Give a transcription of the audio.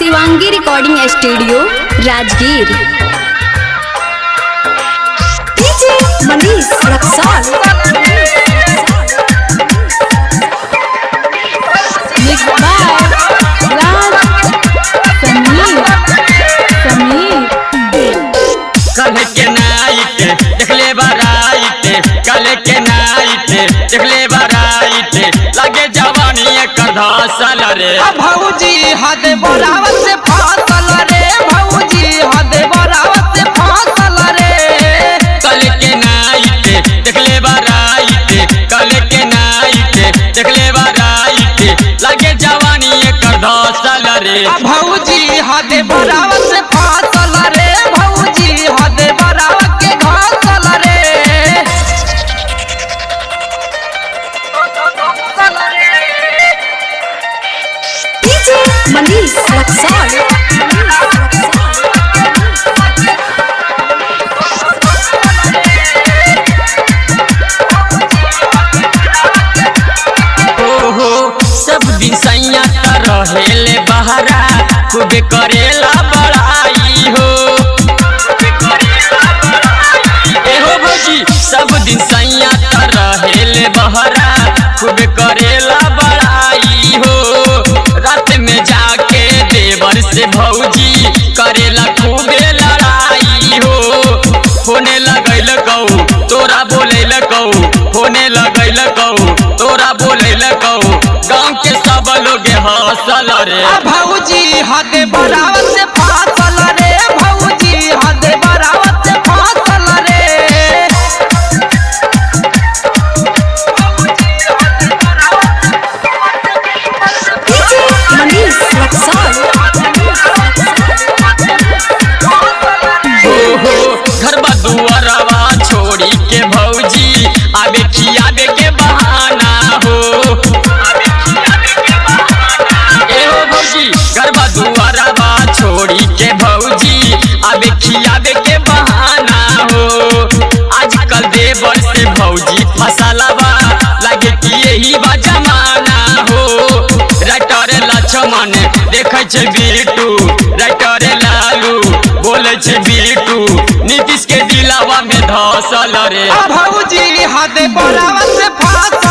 Shivangi recording studio Rajgir DJ Manish Raxaul mix by Raj Sameer Sameer कल के night देखले बाराइट कल के नाइट देखले बाराइट लगे जवानी एकर धसल रे आ भौजी हद बराबर से फासल रे भौजी हद बराबर से फासल रे कल के नाइट देखले बाराइट कल के नाइट देखले बाराइट लगे जवानी एकर धसल रे आ भौजी हद बराबर से फासल रे भौजी हद बराबर के घासल रे डीजे मनीष रक्सौल ओहो सब दिन सैया त रहेले बहरा खूबे करेला बड़ाई हो एहो भौजी सब दिन सैया त रहेले बहरा खूबे करेला बड़ाई हो रात में जाके देवर से भौजी करेला खूबे लड़ाई हो होने लगैल कहू तोरा बोले कहू होने लगैल कहू तोरा बोले कहू गाँव के सब लोग हंसल रे आ भौजी हद बराबर से फासल रे भौजी हद बराबर से फासल रे डीजे मनीष रक्सौल ओहो घरबा दुआरवा छोड़ी के भौजी आबे खियाबे के बहाना हो एहो भौजी घरबा दुआरवा छोड़ी के भौजी आबे खियाबे के बहाना हो आजकल देवर से भौजी फसलवा लागे कि यही बा जमाना हो राइटर लक्ष्मण देखै छै बिटू राइटर लालू बोले छै बिटू नीतीश के दिलावा में धसल रे आ भौजी हद बराबर से फासल